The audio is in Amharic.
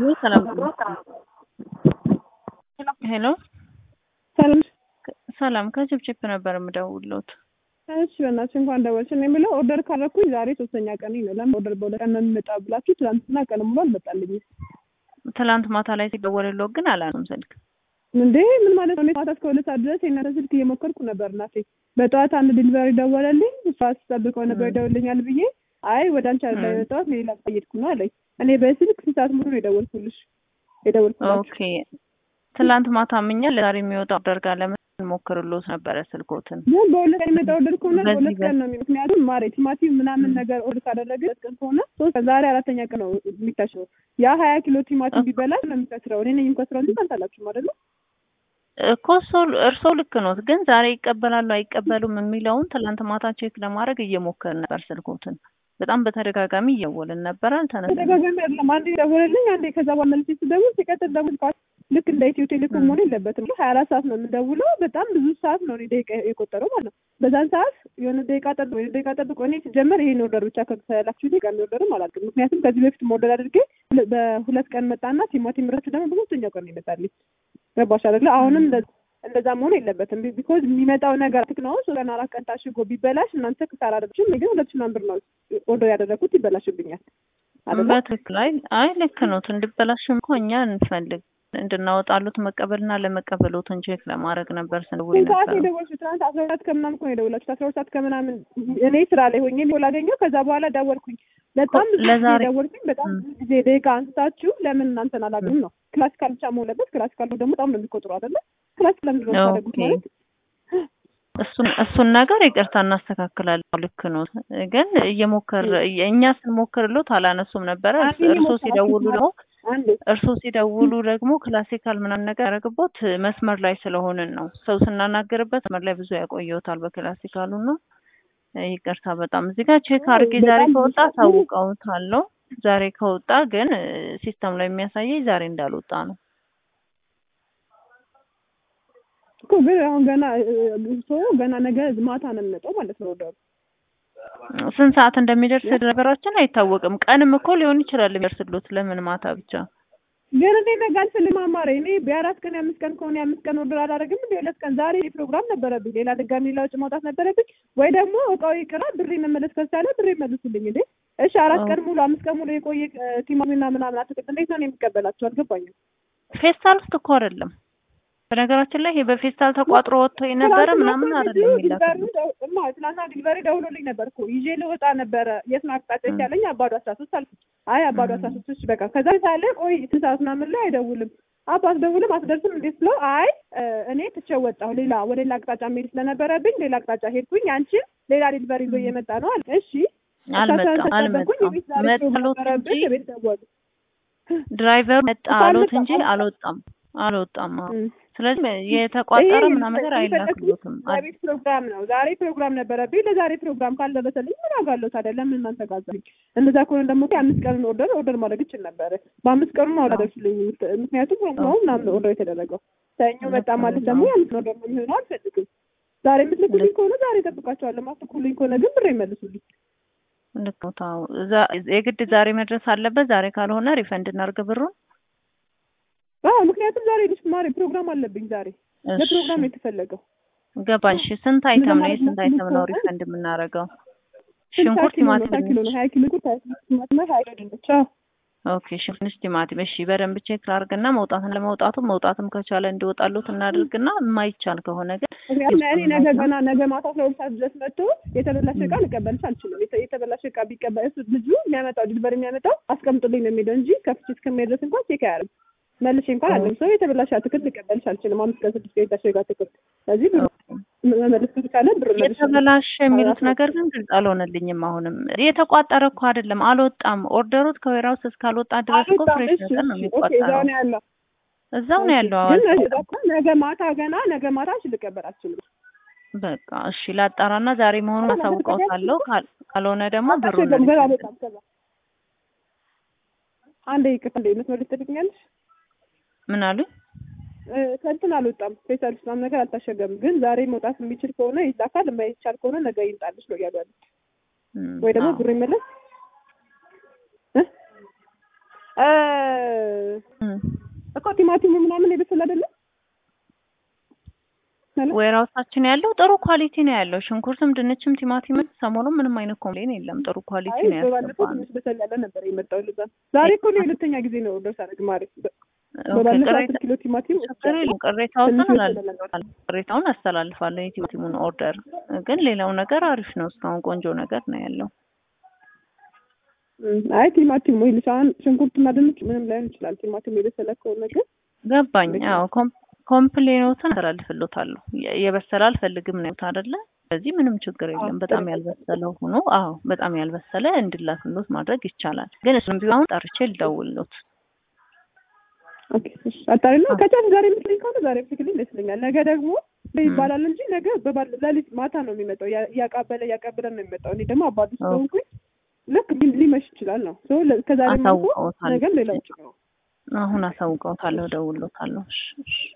ሰላም ሄሎ ሰላም ሰላም ከችፕችፕ ነበር የምደውልዎት። እሺ በእናትሽ እንኳን ደወልሽ። እኔ የምለው ኦርደር ካደረኩኝ ዛሬ ሶስተኛ ቀን ነው። ለምን ኦርደር በሁለት ቀን ነው የሚመጣ ብላችሁ ትናንትና ቀን ሙሉ አልመጣልኝም ትላንት ማታ ላይ ሲደወልልዎት ግን አላነሱም ስልክ። እንዴ ምን ማለት ነው? እኔ ማታ እስከ ሁለት ሰዓት ድረስ የእናንተ ስልክ እየሞከርኩ ነበር እናቴ። በጠዋት አንድ ዲሊቨሪ ደወለልኝ። እሷ ስጠብቀው ነበር ይደውልኛል ብዬ አይ ወደ አንቺ አይደለም የመጣሁት ሌላ ጠየቅኩ ነው አለኝ። እኔ በስልክ ስንት ሰዓት ሙሉ ነው የደወልኩልሽ የደወልኩላችሁ። ኦኬ ትላንት ማታ ምኛ ለዛሬ የሚወጣ ኦርደር ጋር ለምን ሞክርሎት ነበረ ስልኮትን። ግን በሁለት ቀን የሚመጣ ኦርደር ከሆነ በዚህ በሁለት ቀን ነው የሚ- ምክንያቱም ማሬ ቲማቲም ምናምን ነገር ኦርደር ካደረገ ሁለት ቀን ከሆነ ሶስት ዛሬ አራተኛ ቀን ነው የሚታሸው። ያ ሀያ ኪሎ ቲማቲም ቢበላሽ ነው የሚከስረው። እኔ ነኝ የምከስረው እንጂ እናንተ አላችሁም አይደለ? እኮ እርሶ- እርስዎ ልክ ኖት፣ ግን ዛሬ ይቀበላሉ አይቀበሉም የሚለውን ትላንት ማታ ቼክ ለማድረግ እየሞከርን ነበር ስልኮትን። በጣም በተደጋጋሚ እየወልን ነበር፣ አልተነሳም። ተደጋጋሚ አይደለም። አንዴ ደወለልኝ፣ አንዴ ከዛ በኋላ መልሼ ስደውል ሲቀጥል ደግሞ ስልኳ- ልክ እንደ ኢትዮ ቴሌኮም መሆን የለበትም። ሀያ አራት ሰዓት ነው የምደውለው። በጣም ብዙ ሰዓት ነው እኔ ደቂቃ የቆጠረው ማለት ነው። በዛን ሰዓት የሆነ ደቂቃ ጠብቆ የሆነ ደቂቃ ጠብቆ እኔ ሲጀመር ይሄን ኦርደር ብቻ ከላችሁ ደቂቃ ኦርደርም አላውቅም። ምክንያቱም ከዚህ በፊት ኦርደር አድርጌ ሁለ- በሁለት ቀን መጣና ቲማቲም ረቱ ደግሞ በሶስተኛው ቀን ነው ይመጣልኝ። ገባሽ አይደለ? አሁንም እንደ- እንደዛ መሆን የለበትም። ቢኮዝ የሚመጣው ነገር ትክ ነው። ሶስት ቀን አራት ቀን ታሽጎ ቢበላሽ እናንተ ክሳራ አደረግሽም። እኔ ግን ሁለት ሺህ ምናምን ብር ነው ኦርደር ያደረግኩት ይበላሽብኛል አይደለ? በትክክል አይ አይ ልክ ኖት። እንዲበላሽም እኮ እኛ እንፈልግ እንድናወጣሉት መቀበልና ለመቀበሎትን ቼክ ለማድረግ ነበር ስንደውል ስንት ሰዓት ነበር። የደወልሽው? ትናንት አስራ ሁለት ከምናምን እኮ ነው የደወላችሁት። አስራ ሁለት ሰዓት ከምናምን እኔ ስራ ላይ ሆኜ ቢሆን ላገኘው ከዛ በኋላ ደወልኩኝ። በጣም ብዙ ጊዜ ለዛሬ- ደወልኩኝ። በጣም ብዙ ጊዜ ደቂቃ አንስታችሁ ለምን እናንተን አላውቅም ነው። ክላሲካል ብቻ መሆን አለበት። ክላሲካል ደግሞ በጣም ነው የሚቆጥሩ አይደለ? ክላሲካል ለምንድን ነው የምታደርጉት ኦኬ። ማለት እሱን እሱን ነገር ይቅርታ እናስተካክላለን። ልክ ኖት፣ ግን እየሞከር እኛ ስንሞክርሎት አላነሱም ነበረ። አንዴ እርሶ ሞከራችሁ ሲደውሉ ደግሞ አንዴ እርሶ ሲደውሉ ደግሞ ክላሲካል ምናምን ነገር ያደረግቦት መስመር ላይ ስለሆንን ነው። ሰው ስናናገርበት መስመር ላይ ብዙ ያቆየውታል በክላሲካሉ ነው። ይቅርታ በጣም እዚህ ጋር ቼክ አድርጌ ዛሬ በጣም ከወጣ ብዙ- ታውቀውታለሁ። ዛሬ ከወጣ ግን ሲስተም ላይ የሚያሳየኝ ዛሬ እንዳልወጣ ነው። እኮ ግን አሁን ገና ሰው ገና ነገ ማታ ነው የሚመጣው ማለት ነው ኦርደሩ። ስንት ሰዓት እንደሚደርስ ነገራችን አይታወቅም። ቀንም እኮ ሊሆን ይችላል የሚደርስሎት። ለምን ማታ ብቻ? ግን እኔ ነገ አልፈልግም አማሬ። እኔ የአራት ቀን የአምስት ቀን ከሆነ የአምስት ቀን ኦርደር አላደርግም። እንደ ሁለት ቀን ዛሬ ፕሮግራም ነበረብኝ፣ ሌላ ድጋሚ ሌላ ወጪ ማውጣት ነበረብኝ። ወይ ደግሞ እቃው ይቅራ ብሬ መመለስ ከቻለ ብሬ መልሱልኝ። እንዴ እሺ፣ አራት ቀን ሙሉ አምስት ቀን ሙሉ የቆየ ቲማሚና ምናምን አትክልት እንዴት ነው እኔ የሚቀበላቸው? አልገባኝም። ፌስታል ውስጥ እኮ አይደለም። በነገራችን ላይ ይሄ በፌስታል ተቋጥሮ ወጥቶ የነበረ ምናምን አይደለም የሚላክልኝ። ትናንትና ዲሊቨሪ ደውሎልኝ ነበር እኮ ይዤ ልወጣ ነበረ። የት ነው አቅጣጫ ያለኝ? አባዶ አስራ ሶስት አልኩት። አይ አባዶ አስራ ሶስት እሺ በቃ ከዛ ሳለ ቆይ ስንት ሰዓት ምናምን ላይ አይደውልም አባ አስደውልም አትደርስም እንዴት ስለው አይ እኔ ትቼው ወጣሁ ሌላ ወደ ሌላ አቅጣጫ መሄድ ስለነበረብኝ ሌላ አቅጣጫ ሄድኩኝ አንቺን ሌላ ዲሊቨሪ ይዞ እየመጣ ነው አለ እሺ አልመጣም አልመጣም መጣሎት እንጂ ቤት ደወሉ ድራይቨሩ መጣ እኮ አሎት አልመጣም፣ እንጂ አልመጣም። አልወጣም አልወጣም። አዎ። እም። ስለዚህ የተቋጠረ ይሄ ምናምን ነገር አይላክሎትም። ዛሬ ፕሮግራም ነው። ዛሬ ፕሮግራም ነበረብኝ። ለዛሬ ፕሮግራም ካልደረሰልኝ ምን አጋለሁ ታዲያ? ለምን እናንተ ጋዛኝ? እንደዛ ከሆነ ደግሞ የአምስት ቀኑን ኦርደር ኦርደር ማድረግ ይችል ነበረ። በአምስት ቀኑ ነው አላደርስልኝ። ምክንያቱም ነው ምናምን ኦርደር የተደረገው ሰኞ መጣ ማለት ደግሞ የአምስት ቀን ኦርደር ነው የሚሆነው። አልፈልግም። ዛሬ የምትልኩልኝ ከሆነ ዛሬ እጠብቃቸዋለሁ። ማትልኩልኝ ከሆነ ግን ብር ይመልሱልኝ። ልክ ነው። ታው ዛ- የግድ ዛሬ መድረስ አለበት። ዛሬ ካልሆነ ሪፈንድ እናድርግ ብሩን። አዎ ምክንያቱም ዛሬ ልጅ ማሪ ፕሮግራም አለብኝ። ዛሬ እሺ፣ ለፕሮግራም ነው የተፈለገው። ገባኝ። እሺ፣ ስንት አይተም ነው? ማለት የስንት ነው አይተም ነው ከሆነ ሪፈንድ የምናደርገው? ስልሳ ሽንኩርት፣ ኪሎ ነው፣ ቲማቲም፣ ሀያ ኪሎ ነው። ሀያ ኪሎ ሽንኩርት፣ ሀያ ኪሎ ቲማቲም፣ ሀያ ኪሎ ድንች። አዎ ኦኬ ሽንኩርት፣ ቲማቲም። እሺ በደንብ ቼክ ላድርግና መውጣትን ለመውጣቱ መውጣትም ከቻለ እንዲወጣሉት እናድርግና የማይቻል ከሆነ ግን ምክንያቱም እኔ ነገ ገና ነገ ማታ አስራ ሁለት ሰዓት ድረስ መጥቶ የተበላሸ እቃ ልቀበልሽ አልችልም። የተ- የተበላሸ እቃ ቢቀበል እሱ ልጁ የሚያመጣው ዲሊቨሪ የሚያመጣው አስቀምጡልኝ ነው የሚለው እንጂ ከፍቼ እስከሚሄድ ድረስ እንኳን ቼክ አያደርግም። መልሼ እንኳን አለም ሰው የተበላሸ አትክልት ልቀበልሽ አልችልም። አምስት ቀን ስድስት ቀን የታሸገ አትክልት ስለዚህ ብር መመለስ ከተቻለ ብር መልሽ። የተበላሸ የሚሉት ነገር ግን ግልጽ አልሆነልኝም። አሁንም የተቋጠረ እኮ አይደለም፣ አልወጣም። ኦርደሩት ከዌራውስ እስካልወጣ ድረስ እኮ ፍሬሽ ነገር ነው ኦኬ እዛው የሚቆጠረው። ነው ያለው። እዛው ነው ያለው። ግን አዋል እዛ እኮ ነገ ማታ ገና ነገ ማታ አንቺ ልቀበል አልችልም። በቃ እሺ፣ ላጣራና ዛሬ መሆኑን አሳውቀውታለሁ። ካል- ካልሆነ ደግሞ ብሩን አታሸገም ገና በጣም ከዛ አንዴ ይቅርታ እንደ መስመር ልትጠብቅኛለሽ? ምን አሉኝ? እ፣ ከእንትን አልወጣም ፌስታል ውስጥ ምናምን ነገር አልታሸገም። ግን ዛሬ መውጣት የሚችል ከሆነ ይላካል፣ የማይቻል ከሆነ ነገ ይምጣልሽ ነው እያሉ ያሉት። እም፣ ወይ ደግሞ አዎ። ብሩ ይመለስ እ? እ እም። እኮ ቲማቲሙ ምናምን የበሰለ አይደለም ሄሎ? ዌራውሳችን ያለው ጥሩ ኳሊቲ ነው ያለው። ሽንኩርትም፣ ድንችም፣ ቲማቲምም ሰሞኑን ምንም አይነት ኮምፕሌን የለም። ጥሩ ኳሊቲ አይ ነው በባለፈው ያስገባነው። ትንሽ በሰል ያለ ነበር የመጣው ልዛ ዛሬ እኮ ነው የሁለተኛ ጊዜ ነው ኦርደር ሳደርግ ማሪ ኦኬ፣ በባለፈው ቅሬታ አስር ኪሎ ቲማቲም ችግር የለውም። ቅሬታውን ትንሽ አላልፋለሁ ቅሬታውን አስተላልፋለሁ። የቲማቲሙን ኦርደር ግን ሌላው ነገር አሪፍ ነው። እስካሁን ቆንጆ ነገር ነው ያለው። እም፣ አይ ቲማቲም ወይ ልሳን ሽንኩርትና ድንች ምንም ላይሆን ይችላል። ቲማቲም የበሰለ ከሆነ ግን ገባኝ። አዎ ኮም- ኮምፕሌኖትን አስተላልፍሎታለሁ። የ- የበሰለ አልፈልግም ነው አይደለ? ስለዚህ ምንም ችግር የለም። በጣም ያልበሰለ ሆኖ አዎ በጣም ያልበሰለ እንድላክሎት ማድረግ ይቻላል። ግን እሱም ቢሆን ጠርቼ ልደውልሎት። ኦኬ እሺ፣ አጣሪና ከቻልሽ ዛሬ የምትለኝ ከሆነ ዛሬ ብትልኝ ደስ ይለኛል። ነገ ደግሞ ይባላል እንጂ ነገ በባል ሌሊት ማታ ነው የሚመጣው። ያ- እያቃበለ እያቃበለ ነው የሚመጣው። እኔ ደግሞ አባቱ ስለሆንኩኝ ልክ ሊ- ሊመሽ ይችላል ነው ሶ ከዛሬ መልኩ አሳውቀውታል። ነገም ሌላ ውጭ ነው አሁን አሳውቀውታለሁ፣ እደውልሎታለሁ። እሺ እሺ